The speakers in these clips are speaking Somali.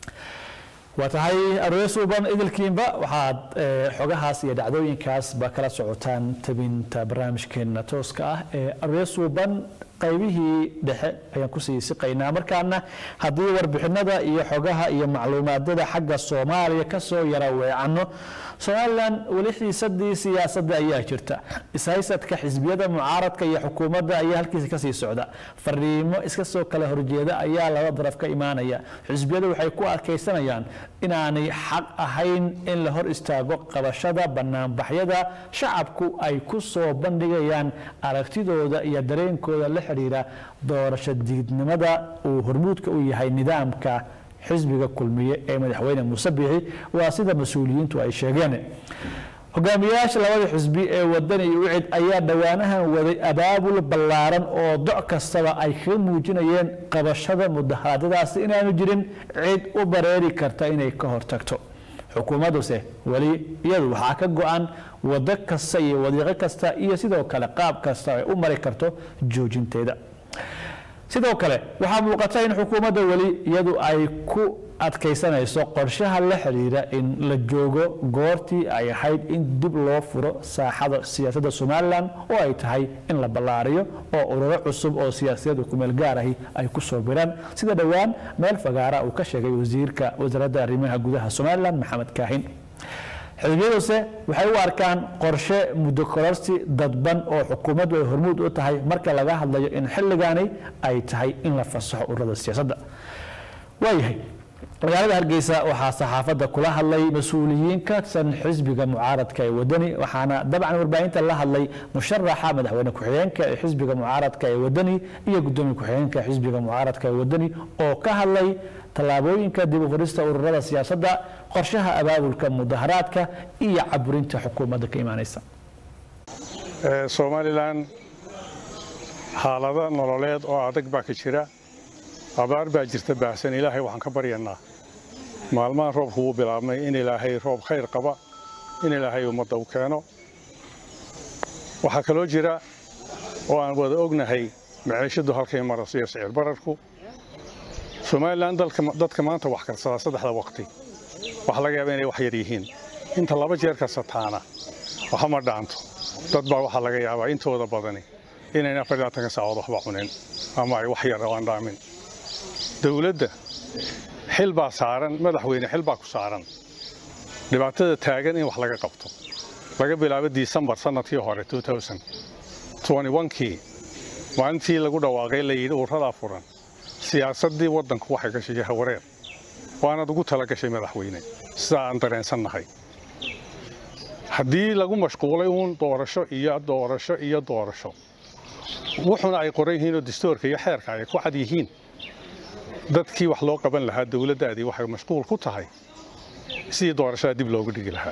waa tahay aroos uban idilkiinba waxaad xogahaas iyo dhacdooyinkaasba kala socotaan tabinta barnaamijkeena tooska ah ee aroos uban qaybihii dhexe ayaan kusii siqaynaa markaana haddii warbixinada iyo xogaha iyo macluumaadada xagga soomaaliya kasoo yara weecanno somalilan weli xiisadii siyaasadda ayaa jirta ishaysadka xisbiyada mucaaradka iyo xukuumadda ayaa halkiisa kasii socda fariimo iska soo kala horjeeda ayaa laba daraf ka imaanaya xisbiyadu waxay ku adkaysanayaan inaanay xaq ahayn in la hor istaago qabashada banaanbaxyada shacabku ay ku soo bandhigayaan aragtidooda iyo dareenkooda la xidhiira doorasho diidnimada uu hormuudka u yahay nidaamka xisbiga kulmiye ee madaxweyne muuse biixi waa sida mas-uuliyiintu ay sheegeen hogaamiyayaasha labada xisbi ee wadani iyo ucid ayaa dhowaanahan waday abaabul ballaaran oo doc kastaba ay kaga muujinayeen qabashada mudaharaadyadaasi inaanu jirin cid u bareeri karta inay ka hortagto xukuumadduse weli iyadu waxaa ka go-an wado kasta iyo wadiiqo kasta iyo sidoo kale qaab kasta ay u mari karto joojinteeda sidoo kale waxaa muuqata in xukuumadda weli iyadu ay ku adkaysanayso qorshaha la xidhiira in la joogo goortii ay ahayd in dib loo furo saaxada siyaasadda somalilan oo ay tahay in la ballaariyo oo ururo cusub oo siyaasiyadu kumeel gaarahi ay ku soo biraan sida dhowaan meel fagaara uu ka sheegay wasiirka wasaaradda arrimaha gudaha somalilan maxamed kaahin xisbiyaduse waxay u arkaan qorshe muddo kororsi dadban oo xukuumaddu ay hormuud u tahay marka laga hadlayo in xilligaani ay tahay in la fasaxo ururada siyaasadda waayahay magaalada hargeysa waxaa saxaafadda kula hadlay mas-uuliyiin ka tirsan xisbiga mucaaradka ee wadani waxaana dabcan warbaahinta la hadlay musharaxa madaxweyne ku-xigeenka ee xisbiga mucaaradka ee wadani iyo gudoomiye ku-xigeenka xisbiga mucaaradka ee wadani oo ka hadlay tallaabooyinka dib u qorista ururada siyaasadda qorshaha abaabulka mudaharaadka iyo caburinta xukuumadda ka imaanaysa somalilan xaalado nololeed oo adag baa ka jira abaar baa jirta baahsan ilaahay waxaan ka baryanaa maalmahan roobku wuu bilaabmay in ilaahay roob khayr qaba in ilaahay ummadda u keeno waxaa kaloo jira oo aan wada ognahay maciishadu halkay marayso iyo sicir bararku somalilan dadka maanta wax karsadaa saddexda waqti waxaa laga yaabaa inay wax yar yihiin inta laba jeer karsataana waxama dhaanto dad baa waxaa laga yaabaa intooda badani inayn afar labaatanka saacood waxba cunin ama ay wax yar aan dhaamin dowladda xil baa saaran madaxweyne xil baa ku saaran dhibaatada taagan in wax laga qabto laga bilaabo disembar sannadkii hore kii maalintii lagu dhawaaqay layidhi urradaa furan siyaasaddii waddanku waxay gashay jahawareer waanaad ugu tala gashay madaxweyne sidaa aan dareensannahay haddii lagu mashquulay uun doorasho iyo doorasho iyo doorasho wuxuna ay qoran yihiinoo dastuurka iyo xeerka ay ku cad yihiin dadkii wax loo qaban lahaa dowladdaadii waxay mashquul ku tahay sidii doorashada dib loogu dhigi lahaa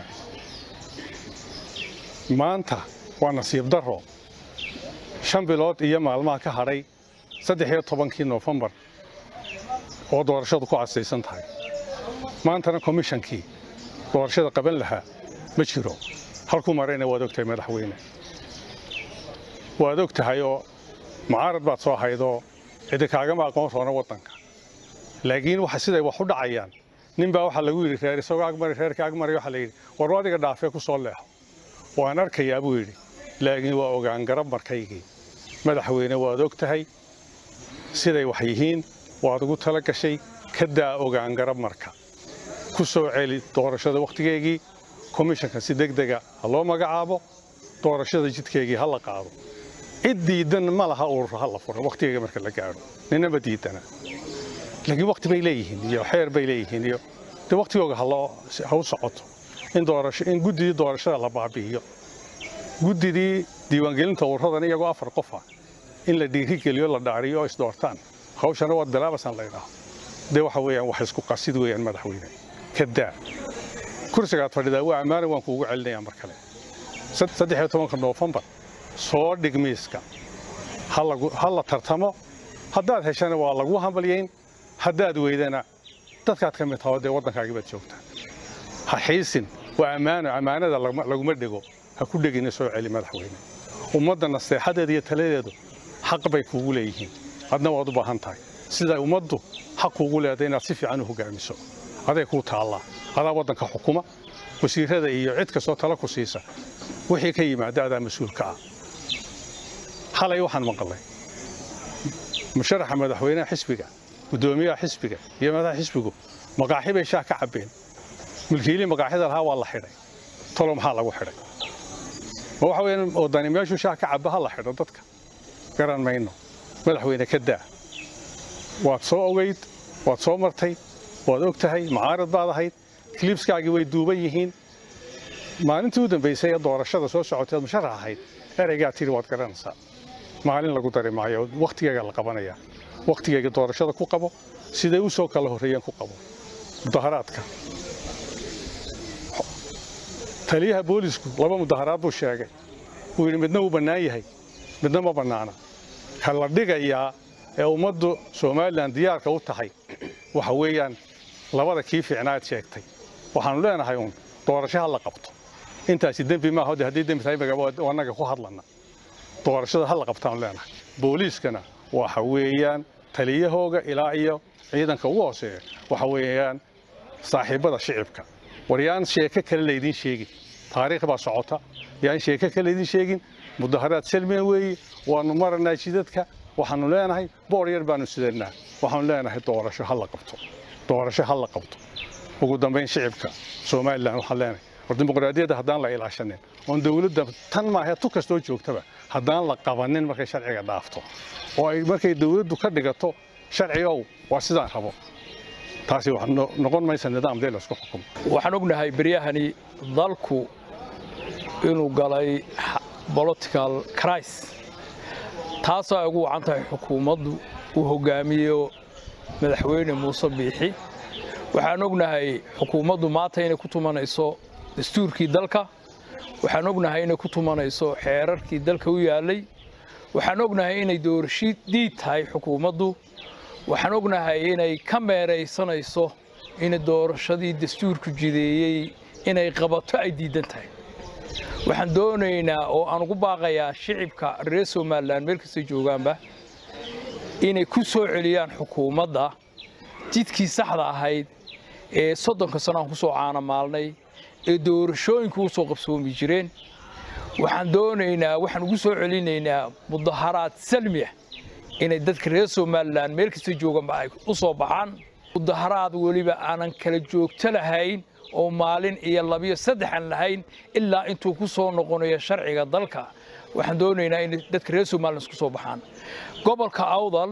maanta waa nasiib darro shan bilood iyo maalmaha ka hadhay saddex iyo tobankii noofembar oo doorashadu ku casaysan tahay maantana komishankii doorashada qaban lahaa ma jiro halkuu marayna waad og tahay madaxweyne waad og tahay oo mucaarad baad soo haydoo cidi kaagama aqoon roona waddanka laakiin waxa siday wax u dhacayaan nin baa waxaa lagu yidhi reer isagoo agmari reerka agmari waxaa la yidhi war adiga dhaafee ku soo leexo waan arkayaa buu yidhi laakiin waa ogaan garab markaygii madaxweyne waad og tahay siday wax yihiin waad ugu tala gashay ka daa ogaan garab marka ku soo celi doorashada wakhtigeegii komishanka si degdega ha loo magacaabo doorashada jidkeegii ha la qaado cid diidan ma laha urur ha la furo wakhtigeega marka la gaadho ninama diidana laakiin wakhti bay leeyihiin iyo xeer bay leeyihiin iyo de wakhtigooga haloo ha u socoto in doorasho in guddidii doorashada la baabi'iyo guddidii diiwaangelinta ururadan iyagoo afar qofa in la dhiirigeliyo la dhaariyo oo isdoortaan hawshana waad bilaabasan laydhaho dee waxa weeyaan wax isku qasid weeyaan madaxweyne ka daa kursigaad fadhidaa waa ammaana waan kuugu celinayaa mar kale saddex iyo tobanka noofembar soo dhig miiska ha la tartamo haddaad heshana waa lagu hambalyayn haddaad weydana dadkaad ka mid taho dee waddankaagii baad joogtaa ha xiisin waa ammaano ammaanada laguma dhego ha ku dhegina soo celi madaxweyne ummadda naseexadeeda iyo taladeedu xaq bay kuugu leeyihiin adna waad u baahan tahay siday ummaddu xaq kuugu leedahay inaad si fiican u hogaamiso aday kuu taallaa adaa waddanka xukuma wasiirada iyo cid kastoo tala ku siisa wixii ka yimaada adaa mas-uulka ah xalay waxaan maqalay musharaxa madaxweynaha xisbiga guddoomiyaha xisbiga iyo madaxa xisbigu maqaaxi bay shaah ka cabbeen milkiilii maqaaxida lahaa waa la xidhay tolo maxaa lagu xidhay ma waxa weeyaan wadani meeshuu shaah ka cabba ha la xidho dadka garan mayno madaxweyne ka daa waad soo ogayd waad soo martay waad og tahay macaarad baad ahayd kliibskaagii way duuban yihiin maalintii u dambaysay ee doorashada soo socotay ood musharax ahayd ereygaa tidhi waad garanaysaa maalin lagu dari maayo wakhtigeyga la qabanayaa wakhtigeyga doorashada ku qabo siday u soo kala horreeyeen ku qabo mudaharaadka taliyaha boolisku laba mudaharaad buu sheegay wuu yidhi midna wuu bannaan yahay midna ma bannaana ka la dhigayaa ee ummaddu somalilan diyaarka u tahay waxa weeyaan labada kii fiicnaad sheegtay waxaannu leenahay uun doorasho ha la qabto intaasi dembi maaha de haddii dembi tahay magaba annaga ku hadlana doorashada ha la qabtaanu leenahay booliiskana waxa weeyaan taliyahooga ilaa iyo ciidanka ugu hooseeya waxa weeyaan saaxiibbada shicibka war yaan sheeko kale laydin sheegin taariikh baa socota yaan sheeko kale laydin sheegin mudaharaad salmiya weeye waannu maranaa jidadka waxaannu leenahay boor yar baannu sidannaa waxaannu leenahay doorasho ha la qabto doorasho ha la qabto ugu dambayn shicibka somalilan waxaan leenahay war dimuqraadiyadda haddaan la ilaashanin oon dawladda tan maahee tu kastoo joogtaba haddaan la qabanin markay sharciga dhaafto oo ay markay dawladdu ka dhigato sharcigow waa sidaan rabo taasi wax noqon maysa nidaam dee laysku xukumo waxaan ognahay beryahani dalku inuu galay political cris taasoo ay ugu wacan tahay xukuumaddu uu hogaamiyo madaxweyne muuse biixi waxaan ognahay xukuumaddu maanta inay ku tumanayso dastuurkii dalka waxaan ognahay inay ku tumanayso xeerarkii dalka u yaallay waxaan ognahay inay doorasho diid tahay xukuumaddu waxaan ognahay inay ka meeraysanayso in doorashadii dastuurku jideeyey inay qabato ay diidan tahay waxaan doonaynaa oo aan ugu baaqayaa shicibka reer somalilan meel kastay joogaanba inay ku soo celiyaan xukuumadda jidkii saxda ahayd ee soddonka sano aan ku soo caanamaalnay ee doorashooyinku u soo qabsoomi jireen waxaan doonaynaa waxaan ugu soo celinaynaa mudaharaad salmiya inay dadka reer somalilan meel kasta jooganba ay u soo baxaan mudaharaad weliba aanan kala joogto lahayn oo maalin iyo labiyo saddex aan lahayn ilaa intuu ku soo noqonayo sharciga dalka waxaan doonaynaa in dadka reer somalilan isku soo baxaan gobolka awdal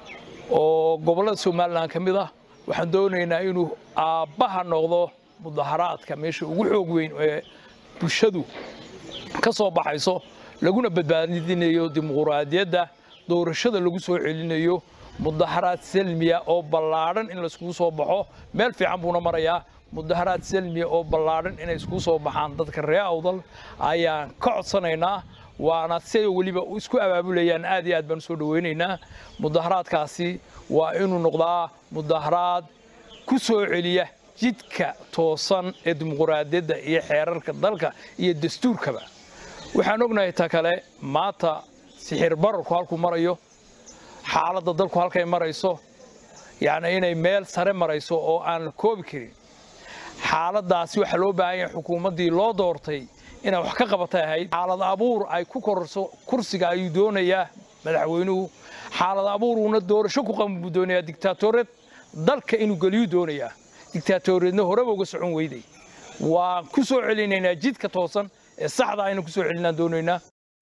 oo gobollada somalilan ka mid ah waxaan doonaynaa inuu aabbaha noqdo mudaharaadka meesha ugu xoog weyn ee bulshadu ka soo baxayso laguna badbaadinayo dimuquraadiyadda doorashada lagu soo celinayo mudaharaad salmiya oo ballaadhan in laiskugu soo baxo meel fiican buuna marayaa mudaharaad salmiya oo ballaadhan inay iskugu soo baxaan dadka reer awdal ayaan ka codsanaynaa waana siday weliba isku abaabulayaan aad iyo aad baan usoo dhawaynaynaa mudaharaadkaasi waa inuu noqdaa mudaharaad ku soo celiya jidka toosan ee dimuquraadiyadda iyo xeerarka dalka iyo dastuurkaba waxaan ognahay ta kale maanta sixir bararku halkuu marayo xaaladda dalku halkay marayso yacni inay meel sare marayso oo aan la koobi karin xaaladdaasi waxaa loo baahan yahay xukuumaddii loo doortay inay wax ka qabatay ahayd xaalad abuur ay ku kororso kursiga ayuu doonayaa madaxweynuhu xaalad abuuruuna doorasho ku qaban buu doonayaa digtaatoreed dalka inuu geliyuu doonayaa digtaatoreedna horeba uga socon weyday waan ku soo celinaynaa jidka toosan ee saxda aynu ku soo celinaan doonaynaa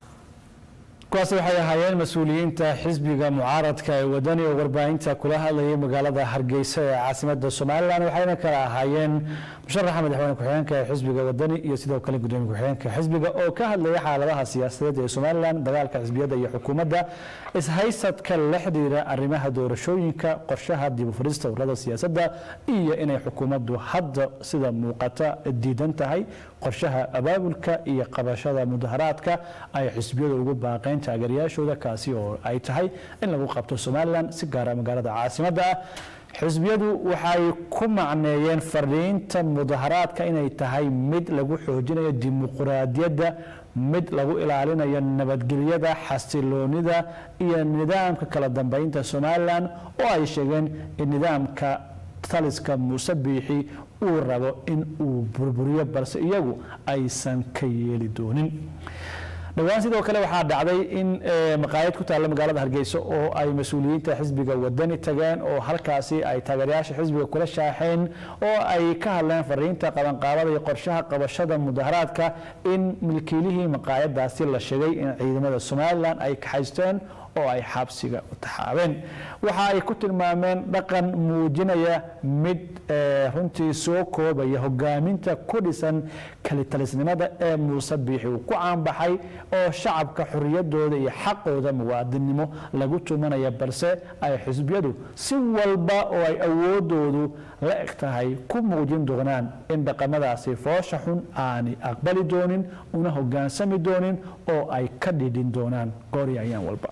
kuwaasi waxay ahaayeen mas-uuliyiinta xisbiga mucaaradka ee wadani oo warbaahinta kula hadlayay magaalada hargeysa ee caasimada somalilan waxayna kala ahaayeen musharaxa madaxweyne ku-xigeenka ee xisbiga wadani iyo sidoo kale gudoomiye ku-xigeenka xisbiga oo ka hadlaya xaaladaha siyaasadeed ee somalilan dagaalka xisbiyada iyo xukuumadda ishaysadka la xidhiira arrimaha doorashooyinka qorshaha dib u furista ururada siyaasadda iyo inay xukuumaddu hadda sida muuqata diidan tahay qorshaha abaabulka iyo qabashada mudaharaadka ay xisbiyadu ugu baaqeen taageerayaashooda kaasi oo ay tahay in lagu qabto somalilan si gaara magaalada caasimadda ah xisbiyadu waxay ku macneeyeen fadhiinta mudaharaadka inay tahay mid lagu xoojinayo dimuquraadiyadda mid lagu ilaalinayo nabadgelyada xasiloonida iyo nidaamka kala dambeynta somalilan oo ay sheegeen in nidaamka taliska muuse biixi uu rabo in uu burburiyo balse iyagu aysan ka yeeli doonin dhowaan sidoo kale waxaa dhacday in maqaayad ku taalla magaalada hargeysa oo ay mas-uuliyiinta xisbiga wadani tageen oo halkaasi ay taageerayaasha xisbiga kula shaaxeen oo ay ka hadleen fariinta qabanqaabada iyo qorshaha qabashada mudaharaadka in milkiilihii maqaayadaasi la sheegay in ciidamada somalilan ay kaxaysteen oo ay xabsiga u taxaabeen waxa ay ku tilmaameen dhaqan muujinaya mid runtii soo koobaya hogaaminta ku dhisan kalitalisnimada ee muuse biixi uu ku caanbaxay oo shacabka xoriyadooda iyo xaqooda muwaadinnimo lagu tumanaya balse ay xisbiyadu si walba oo ay awoodoodu la eg tahay ku muujin doonaan in dhaqamadaasi foosha xun aanay aqbali doonin una hogaansami doonin oo ay ka dhidhin doonaan gooryaayaan walba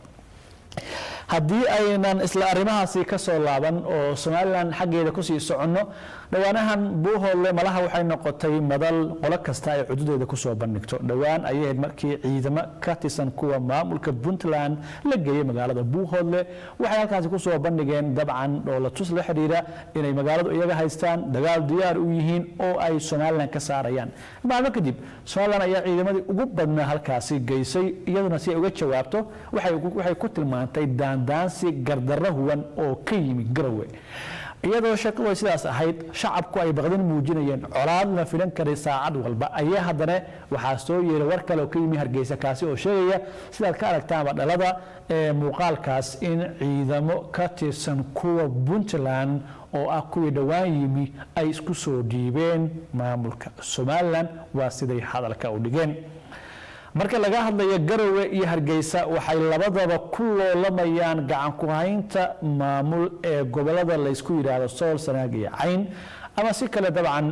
haddii aynan isla arrimahaasi ka soo laaban oo somalilan xaggeeda kusii soconno dhowaanahan buuhoodle malaha waxay noqotay madal qolo kasta ay cududeeda kusoo bandhigto dhowaan ayay ahayd markii ciidamo ka tirsan kuwa maamulka puntland la geeyey magaalada buuhoodle waxay halkaasi kusoo bandhigeen dabcan dhoolatus la xidhiira inay magaaladu iyaga haystaan dagaal diyaar u yihiin oo ay somalilan ka saarayaan maalmo kadib somalilan ayaa ciidamadii ugu badnaa halkaasi geysay iyaduna si ay uga jawaabto waxay ku tilmaantay daandaansi gardarro huwan oo ka yimi garowe iyadoo shaqadu ay sidaas ahayd shacabku ay baqdin muujinayeen colaad la filan karay saacad walba ayaa haddana waxaa soo yeeray war kale oo ka yimi hargeysa kaasi oo sheegaya sidaad ka aragtaanba dhalada ee muuqaalkaas in ciidamo ka tirsan kuwa puntland oo ah kuwii dhowaan yimi ay isku soo dhiibeen maamulka somalilan waa siday hadalka u dhigeen marka laga hadlayo garowe iyo hargeysa waxay labadaba ku loolamayaan gacan ku haynta maamul ee gobolada laysku yidhaahdo sool sanaag iyo cayn ama si kale dabcan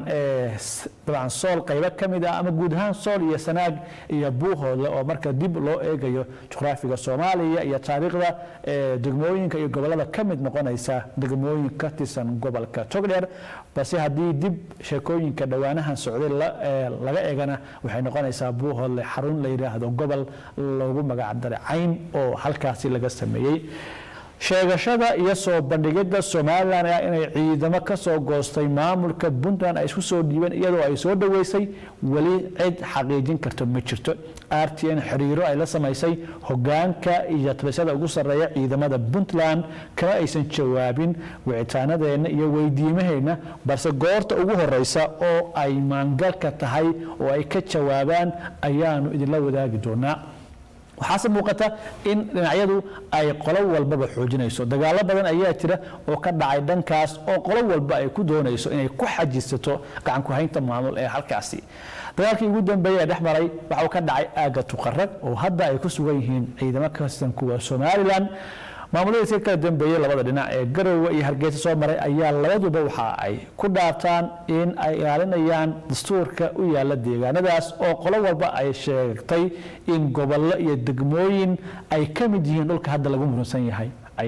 dabcan sool qaybo ka mid ah ama guud ahaan sool iyo sanaag iyo buuhoodle oo marka dib loo eegayo juqraafiga soomaaliya iyo taariikhda degmooyinka iyo gobolada ka mid noqonaysa degmooyin ka tirsan gobolka togdheer balse haddii dib sheekooyinka dhowaanahan socday laga eegana waxay noqonaysaa buuhoodle xarun la yidhaahdo gobol loogu magacdaray cayn oo halkaasi laga sameeyey sheegashada iyo soo bandhigidda somalilan ah inay ciidamo ka soo goostay maamulka puntland ay isku soo dhiibeen iyadoo ay soo dhoweysay weli cid xaqiijin karto ma jirto r t n xiriiro ay la samaysay hogaanka iyo talisada ugu sarreeya ciidamada puntland kama aysan jawaabin wicitaanadeenna iyo weydiimaheenna balse goorta ugu horeysa oo ay maangalka tahay oo ay ka jawaabaan ayaanu idinla wadaagi doonaa waxaase muuqata in dhinacyadu ay qolo walbaba xoojinayso dagaalo badan ayaa jira oo ka dhacay dhankaas oo qolo walba ay ku doonayso inay ku xajisato gacanku haynta maamul ee halkaasi dagaalkii ugu dambeeyey ee dhex maray waxauu ka dhacay aagga tuqarag oo hadda ay ku sugan yihiin ciidamo ka tirsan kuwa somalilan maamuladii si kala dambeeyey labada dhinac ee garowe iyo hargeysa soo maray ayaa labaduba waxa ay ku dhaartaan in ay ilaalinayaan dastuurka u yaala deegaanadaas oo qolo walba ay sheegtay in gobollo iyo degmooyin ay ka mid yihiin dhulka hadda lagu muransan yahay ay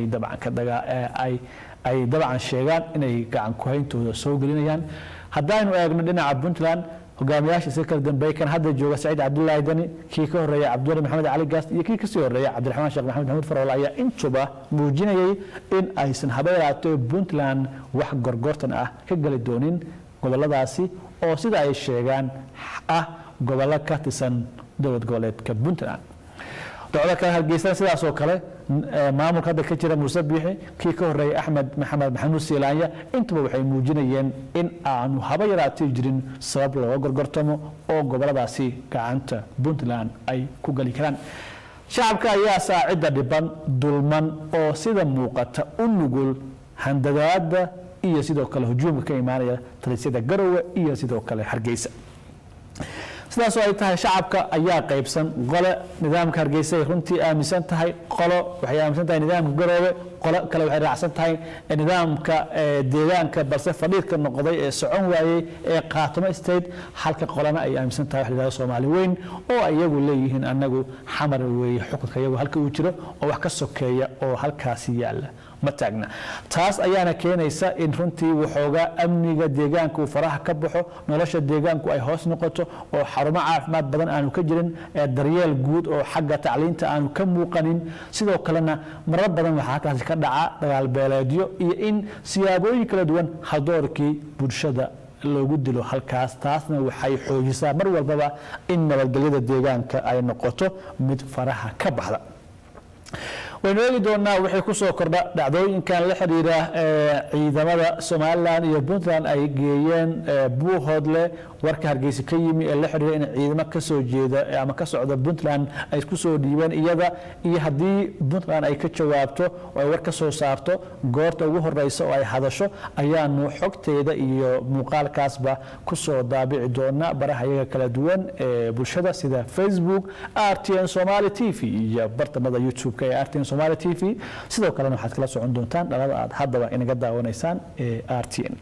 dabcan sheegaan inay gacan kuhayntooda soo gelinayaan haddaynu eegno dhinaca puntland hogaamiyaasha si kala dambeeyey kan hadda jooga saciid cabdulaahi dani kii ka horeeya cabdiwali maxamed cali gaas iyo kii kasii horeeya cabdiraxmaan sheekh maxamed maxamuud farwal ayaa intuba muujinayay in aysan habeeraatee puntland wax gorgortan ah ka geli doonin goboladaasi oo sida ay sheegaan ah gobollo ka tirsan dowlad goboleedka puntland docdo kale hargeysana sidaas oo kale maamulka hadda ka jira muuse biixi kii ka horeeyay axmed maxamed maxamuud siilaanya intuba waxay muujinayeen in aanu haba yaraatay jirin sabab looga gorgortamo oo goboladaasi gacanta puntland ay ku geli karaan shacabka ayaa saacidda dhiban dulman oo sida muuqata u nugul handadaada iyo sidoo kale hujuumka ka imaanaya talisyada garowe iyo sidoo kale hargeysa sidaasoo ay tahay shacabka ayaa qaybsan qole nidaamka hargeysa ay runtii aaminsan tahay qolo waxay aaminsan tahay nidaamka garoobe qolo kale waxay raacsan tahay nidaamka deegaanka balse fadhiidka noqday ee socon waayey ee qaatimo state halka qolana ay aaminsan tahay wax la yidhahdo soomaali weyn oo iyagu leeyihiin annagu xamar weeye xukunka iyagu halka uu jiro oo wax ka sokeeya oo halkaasi yaalla ma taagna taas ayaana keenaysa in runtii waxoogaa amniga deegaanka uu faraha ka baxo nolosha deegaanku ay hoos noqoto oo xarumo caafimaad badan aanu ka jirin ee daryeel guud oo xagga tacliinta aanu ka muuqanin sidoo kalena marar badan waxaa halkaasi ka dhaca dagaal beeleedyo iyo in siyaabooyin kala duwan hadoorkii bulshada loogu dilo halkaas taasna waxay xoojisaa mar walbaba in nabadgelyada deegaanka ay noqoto mid faraha ka baxda waynu eegi doonaa wixii ku soo kordha dhacdooyinkan la xidhiira ciidamada somalilan iyo puntland ay geeyeen buuhoodle warka hargeysa ka yimi ee la xidhiira in ciidamo ka soo jeeda ama ka socda puntland ay ku soo dhiibeen iyada iyo haddii puntland ay ka jawaabto oo ay war ka soo saarto goorta ugu horeysa oo ay hadasho ayaanu xogteeda iyo muuqaalkaasba ku soo daabici doona baraha iyaga kala duwan ee bulshada sida facebook rtn somali t v iyo bartamada youtube-ka ee rtn somali t v sidoo kalena waxaad kala socon doontaan dhalada aad haddaba inaga daawanaysaan ee r t n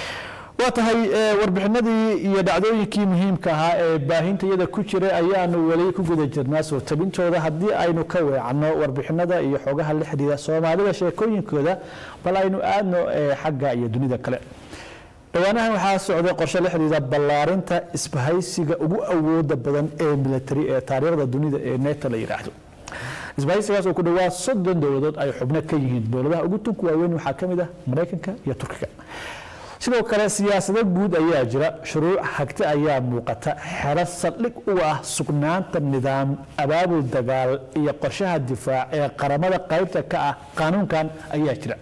waa tahay warbixinadii iyo dhacdooyinkii muhiimka ahaa ee baahinta iyada ku jiray ayaanu weli ku guda jirnaa soo tabintooda haddii aynu ka weecanno warbixinada iyo xogaha la xidhiida soomaalida sheekooyinkooda bal aynu aadno xagga iyo dunida kale dhowaanahan waxaa socday qorshe la xidhiida ballaarinta isbahaysiga ugu awooda badan ee military ee taariikhda dunida ee neto la yidhaahdo isbahaysigaas oo ku dhowaa soddon dowladood ay xubno ka yihiin dowladaha ugu tunku waaweyn waxaa ka mid ah maraykanka iyo turkiga sidoo kale siyaasado guud ayaa jira shuruuc hagti ayaa muuqata xero saldhig u ah sugnaanta nidaam abaabul dagaal iyo qorshaha difaac ee qaramada qaybta ka ah qaanuunkan ayaa jira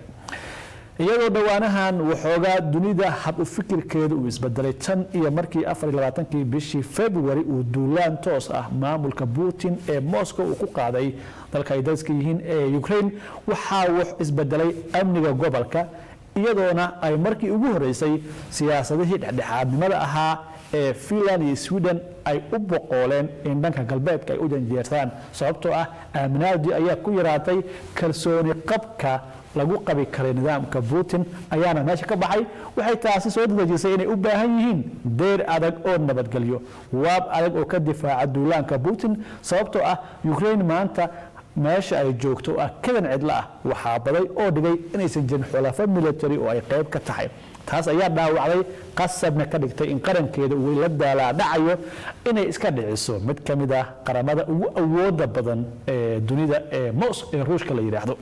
iyadoo dhowaanahan waxoogaa dunida hab u fikirkeeda uu isbedelay tan iyo markii afarlabaatanki bishii february uu duulaan toos ah maamulka putin ee moscow uu ku qaaday dalka ay dariska yihiin ee ukraine waxaa wax isbedelay amniga gobolka iyadoona ay markii ugu horeysay siyaasadihii dhexdhexaadnimada ahaa ee finland iyo sweden ay u boqooleen in dhanka galbeedka ay u janjeertaan sababtoo ah aaminaadii ayaa ku yaraatay kalsooni qabka lagu qabi karay nidaamka putin ayaana meesha ka baxay waxay taasi soo dadejisay inay u baahan yihiin deyr adag oo nabadgelyo waab adag oo ka difaaca duulaanka putin sababtoo ah ukraine maanta meesha ay joogto oo ah kadan cidlo ah waxaa baday oo dhigay inaysan jirin xulafo military oo ay qayb ka tahay taas ayaa dhaawacday qasabna ka dhigtay in qarankeeda uu la daalaa dhacayo inay iska dhiciso mid ka mid ah qaramada ugu awooda badan ee dunida ee mos ee ruushka la yidhaahdo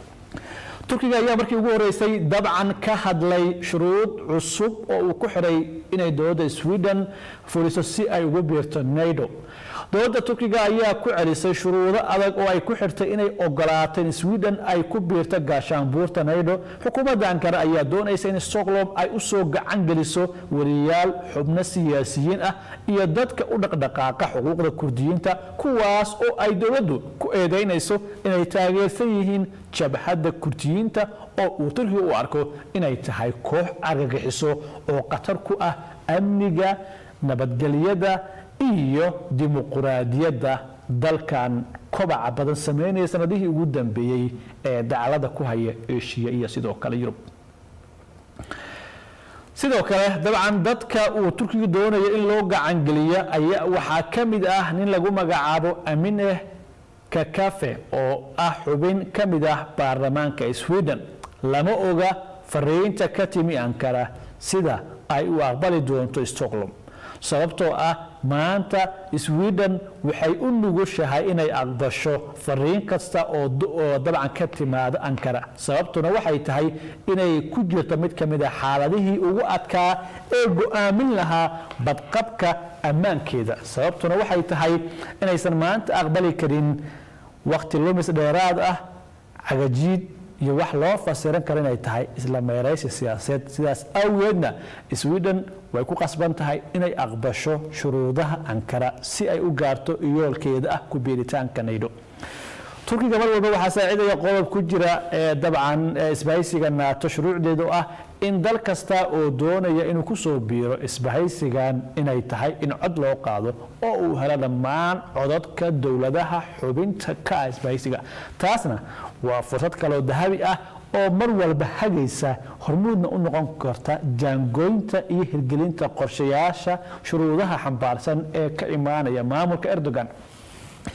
turkiga ayaa markii ugu horeysay dabcan ka hadlay shuruud cusub oo uu ku xidhay inay dowladda sweden fuliso si ay ugu biirto nato dowladda turkiga ayaa ku celisay shuruudo adag oo ay ku xirtay inay ogolaato in sweden ay ku biirto gaashaanbuurta nato xukuumadda ankara ayaa doonaysa in stockholm ay u soo gacan geliso weliyaal xubno siyaasiyiin ah iyo dadka u dhaqdhaqaaqa xuquuqda kurdiyiinta kuwaas oo ay dowladdu ku eedaynayso inay taageersan yihiin jabhadda kurdiyiinta oo uu turkiga u arko inay tahay koox argagixiso oo khatar ku ah amniga nabadgelyada iyo dimuquraadiyadda dalkan kobaca badan sameynaya sanadihii ugu dambeeyey ee dacalada ku haya eshiya iyo sidoo kale yurub sidoo kale dabcan dadka uu turkiga doonayo in loo gacangeliya ayaa waxaa ka mid ah nin lagu magacaabo amineh kakafe oo ah xubin ka mid ah baarlamaanka sweden lama oga fariinta ka timi ankara sida ay u aqbali doonto stockholm sababtoo ah maanta sweden waxay u nugushahay inay aqbasho fariin kasta oo dabcan ka timaado ankara sababtuna waxay tahay inay ku jirto mid ka mid a xaaladihii ugu adkaa ee go-aamin lahaa badqabka ammaankeeda sababtuna waxay tahay inaysan maanta aqbali karin wakti lumis dheeraad ah cagajiid iyo wax loo fasiran karo inay tahay isla meeraysi siyaasadeed sidaas awgeedna sweden way ku qasban tahay inay aqbasho shuruudaha ankara si ay u gaarto yoolkeeda ah ku biiritaanka naydho turkiga mar walba waxaa saacidaya qodob ku jira ee dabcan isbahaysiga naato shuruucdeedu ah in dal kasta oo doonaya inuu ku soo biiro isbahaysigan inay tahay in cod loo qaado oo uu helo dhammaan codadka dowladaha xubinta ka ah isbahaysiga taasna waa fursad kaloo dahabi ah oo mar walba hagaysa hormuudna u noqon karta jaangooynta iyo hirgelinta qorshayaasha shuruudaha xambaarsan ee ka imaanaya maamulka erdogan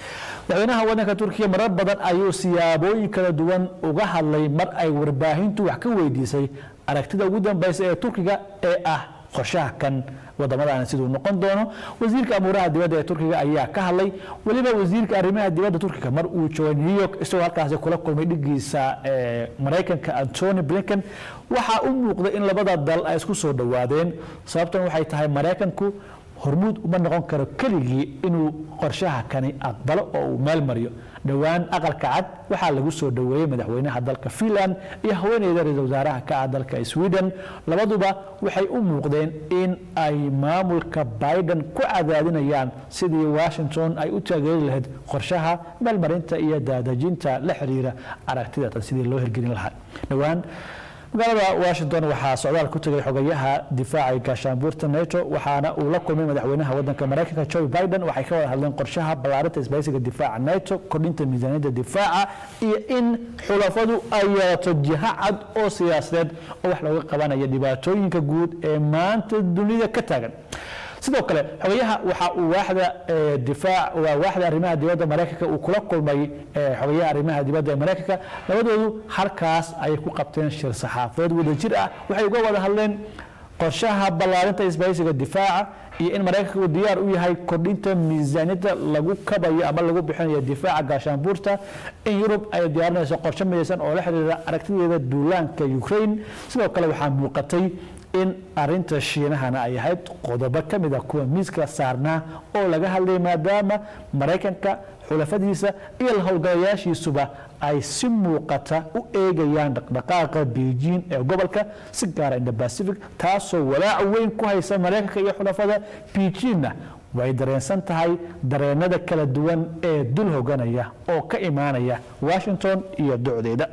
madaxweynaha waddanka turkiya marar badan ayuu siyaabooyin kala duwan uga hadlay mar ay warbaahintu wax ka weydiisay aragtida ugu dambeysa ee turkiga ee ah qorshaha kan wadamadan siduu noqon doono wasiirka amuuraha dibadda ee turkiga ayaa ka hadlay weliba wasiirka arrimaha dibadda turkiga mar uu joogay new york isagoo halkaasi kula kulmay dhigiisa maraykanka antony blinken waxaa u muuqday in labada dal ay isku soo dhowaadeen sababtan waxay tahay maraykanku hormuud uma noqon karo keligii inuu qorshaha kani aqbalo oo uu meel mariyo dhowaan aqalka cad waxaa lagu soo dhoweeyey madaxweynaha dalka finland iyo haweeneyda ra-iisul wasaaraha ka ah dalka sweden labaduba waxay u muuqdeen in ay maamulka biden ku cadaadinayaan sidii washington ay u taageeri lahayd qorshaha meelmarinta iyo daadejinta la xiriira aragtidatan sidii loo hirgelin lahaa dhowaan magaalada washington waxaa socdaal ku tegay xogayaha difaaca gaashaanbuurta nato waxaana uu la kulmay madaxweynaha wadanka maraykanka joe biden waxay ka wada hadleen qorshaha ballaarinta isbaysiga difaaca nato kordhinta miisaaniyadda difaaca iyo in xulafadu ay yeelato jiha cad oo siyaasadeed oo wax looga qabanayo dhibaatooyinka guud ee maanta dunida ka taagan sidoo kale xogayaha waxa uu waaxda difaac waa waaxda arrimaha dibadda maraykanka uu kula kulmay xogayaha arrimaha dibadda ee maraykanka labadoodu halkaas ayay ku qabteen shir saxaafadeed wadajir ah waxay uga wada hadleen qorshaha ballaarinta isbaysiga difaaca iyo in maraykanka uu diyaar u yahay kordhinta miisaaniyadda lagu kabayo ama lagu bixinayo difaaca gaashaanbuurta in yurub ay diyaarinayso qorshe midaysan oo la xiriira aragtideeda duulaanka ukraine sidoo kale waxaa muuqatay in arinta shiinahana ay ahayd qodobo ka mid a kuwa miiska saarnaa oo laga hadlay maadaama maraykanka xulafadiisa iyo howlgalayaashiisuba ay si muuqata u eegayaan dhaqdhaqaaqa beijing ee gobolka si gaara inda pacific taasoo walaac weyn ku haysa maraykanka iyo xulafada beijingna way dareensan tahay dareenada kala duwan ee dul hoganaya oo ka imaanaya washington iyo docdeeda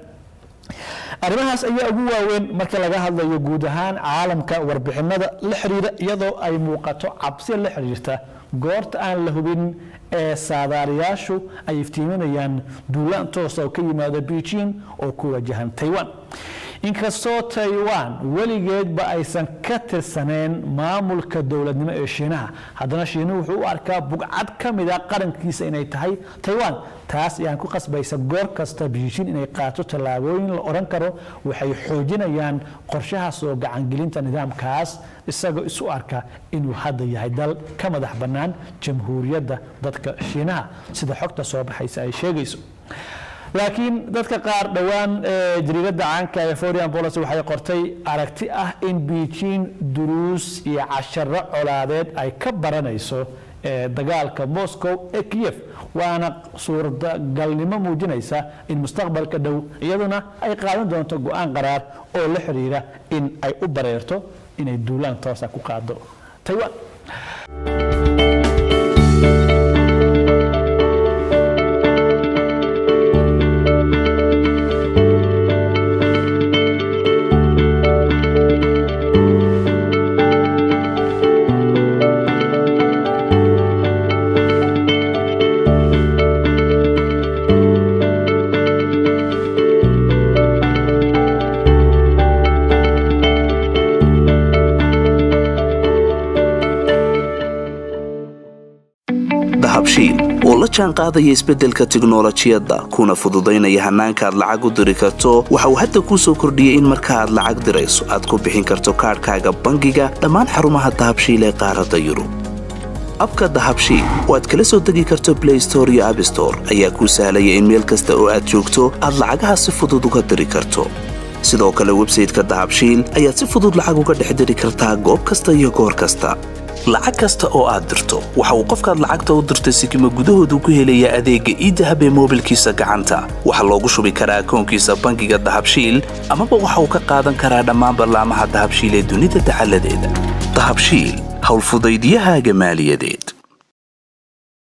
arrimahaas ayaa ugu waaweyn marka laga hadlayo guud ahaan caalamka warbixinada la xiriira iyadoo ay muuqato cabsi la xiriirta goorta aan la hubin ee saadaalayaashu ay iftiiminayaan duulaan toosa oo ka yimaada beijing oo ku wajahan taiwan inkastoo taiwan weligeedba aysan ka tirsaneen maamulka dowladnimo ee shiinaha haddana shiinuhu wuxuu u arkaa bugcad ka mida qarankiisa inay tahay taiwan taas ayaan ku qasbaysa goor kasta beijing inay qaato tallaabooyin la odhan karo waxay xoojinayaan qorshaha soo gacangelinta nidaamkaas isagoo isu arka inuu hadda yahay dal ka madax bannaan jamhuuriyadda dadka shiinaha sida xogta soo baxaysa ay sheegayso laakiin dadka qaar dhowaan jariiradda caanka ee foreign policy waxay qortay aragti ah in beijing duruus iyo casharo colaadeed ay ka baranayso dagaalka moscow ee kiyef waana suurtagalnimo muujinaysa in mustaqbalka dhow iyaduna ay qaadan doonto go-aan qaraar oo la xiriira in ay u bareerto inay duulaan toosa ku qaado taiwan dahabshiil oo la jaan qaadaya isbeddelka tiknolojiyadda kuna fududaynaya hannaanka aad lacag u diri karto waxa uu hadda kuu soo kordhiyey in marka aad lacag dirayso aad ku bixin karto kaadhkaaga bangiga dhammaan xarumaha dahabshiil ee qaaradda yurub abka dahabshiil oo aad kala soo degi karto blay store iyo abstore ayaa kuu sahlaya in meel kasta oo aad joogto aad lacagaha si fudud uga diri karto sidoo kale websayteka dahabshiil ayaad si fudud lacag uga dhex diri kartaa goob kasta iyo goor kasta lacag kasta oo aad dirto waxa uu qofkaad lacagta u dirtay sikima gudahoodu ku helayaa adeegga iidahab ee moobilkiisa gacanta waxaa loogu shubi karaa akoonkiisa bangiga dahabshiil amaba waxa uu ka qaadan karaa dhammaan ballaamaha dahabshiil ee dunida dacaladeeda dahabshiil howlfudaydyahaaga maaliyadeed